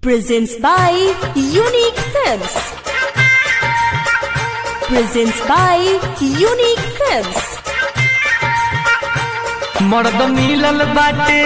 presents by Unique Films. Presents by Unique Films. मर्द मिलल बाटे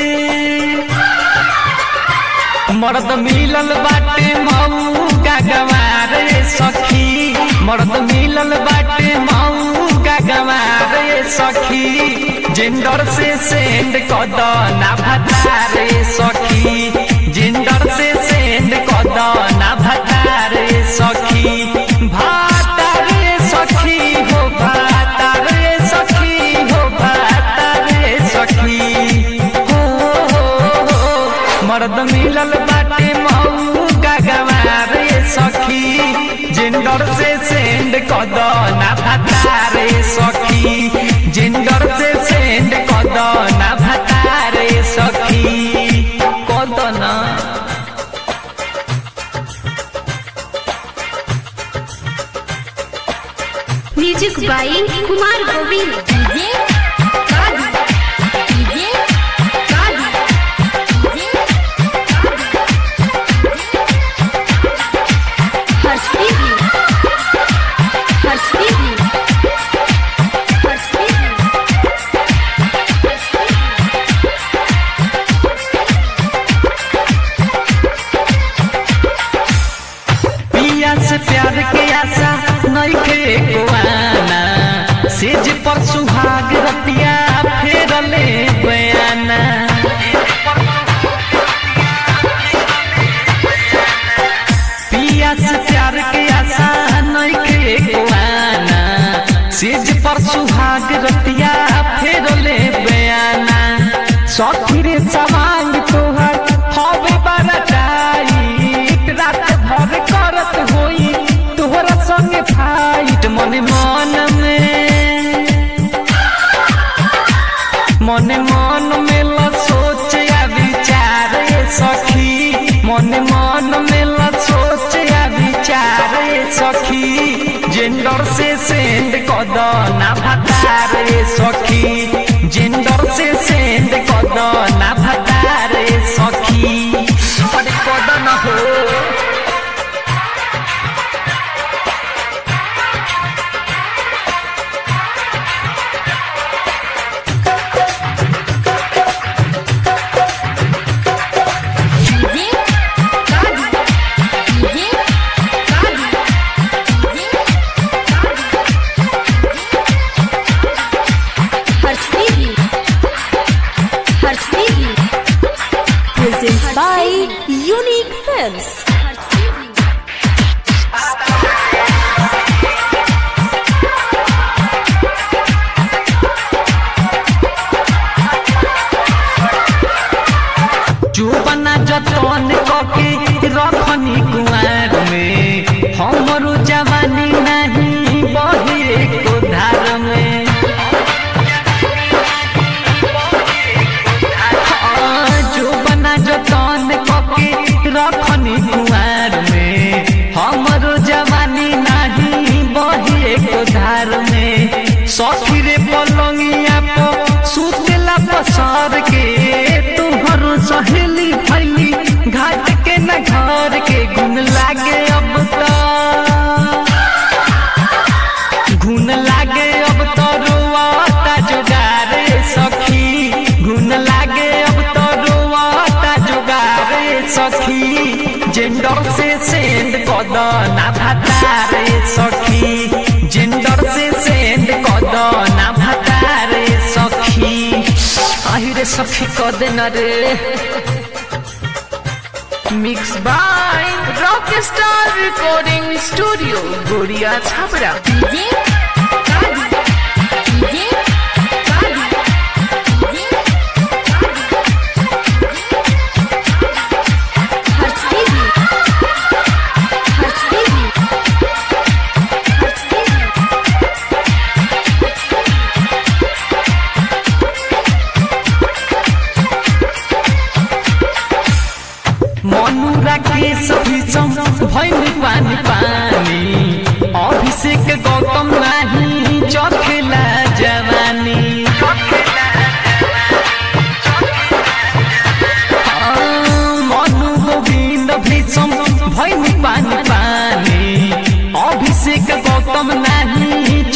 मर्द मिलल बाटे मऊ का गवार सखी मर्द मिलल बाटे मऊ का गवार सखी जेंडर से सेंड कद ना भतारे सखी जेंडर से सेंड कद ना भतारे सखी भातारे सखी हो भातारे सखी हो भातारे सखी हो हो हो मर्द मिलल बाटे मऊ का गवारे सखी जेंडर से सेंड कद ना भतारे सखी जेंडर से सेंड कद ना भतारे सखी कद ना music by Kumar Govind DJ Kadi DJ Kadi DJ Harshdeep Harshdeep पिया से प्यार के आशा नइखे कोआना सेज पर सुहाग रतिया फेरले बयाना पिया से प्यार के आशा नइखे कोआना सेज पर सुहाग रतिया फेरले बयाना सखी रे सवांग तोहर हवे बड़ा टाइट रात भर करत होई तोहरा संगे फाइट मन मन में मन मन में ल सोच या विचार ए सखी मन मन में ल सोच या विचार ए सखी जेंडर से सेंड कद ना भतार ए सखी जेंडर से सेंड कद ना भतार ए सखी अरे कद न हो DJ Kadi DJ Kadi DJ Harshdeep Harshdeep Presents by Unique Films. चुपना जतन कके रखनी कुआर में हमरो जवानी नहीं बहे को धार में हाँ, चुपना जतन कके रखनी कुआर में हमरो जवानी नहीं बहे को धार में सखी रे पलंगिया पर सुतला पसार के तुहरो सहेली फैली घाट के न घर के गुन लागे अब तो घुन लागे अब तो रोआता जुगारे सखी घुन लागे अब तो रोआता जुगारे सखी जेंडर से सेंड कद ना भतारे सखी जेंडर से सेंड कद ना भतारे सखी আহিরে সখী কদে না রে mix by rock star recording studio Gariya Chhapra DJ Kadi DJ Kadi DJ Harshdeep Harshdeep Harshdeep मनुरा के सभी सम भैल पानी पानी अभिषेक गौतम नाही चखेला जवानी हाँ, मनु गोविंद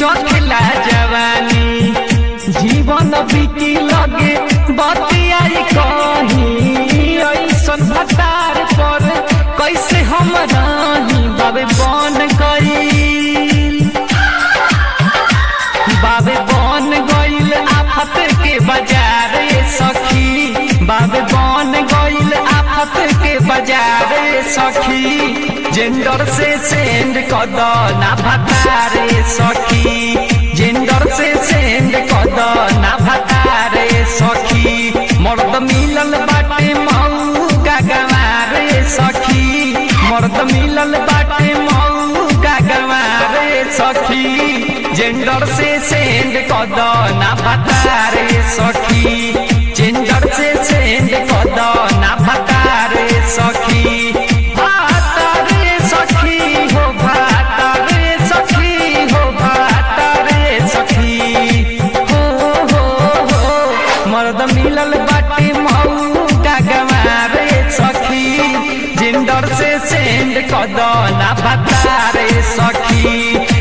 चखेला जवानी जीवन बीती लगे बतियाई कही ऐसन भतार पर कैसे हम रही बाबे बन गई बाबे बन गईल आफत के बाजार ये सखी बाबे बन गईल आफत के बाजार ये सखी जेंडर से सेंड कद ना भतारे सखी जेंडर से सेंड कद ना भतारे सखी मर्द मिलल बाटे मऊ का गवारे सखी मर्द मिलल बाटे मऊ का गवारे सखी जेंडर से सेंड कद ना भतारे सखी जेंडर से सेंड कद ना भतारे सखी भातारे सखी हो भातारे सखी हो भातारे सखी हो हो हो मर्द मिलल बाटे मऊ का गवारे सखी जिंदर से सेंड कद ना भतारे सखी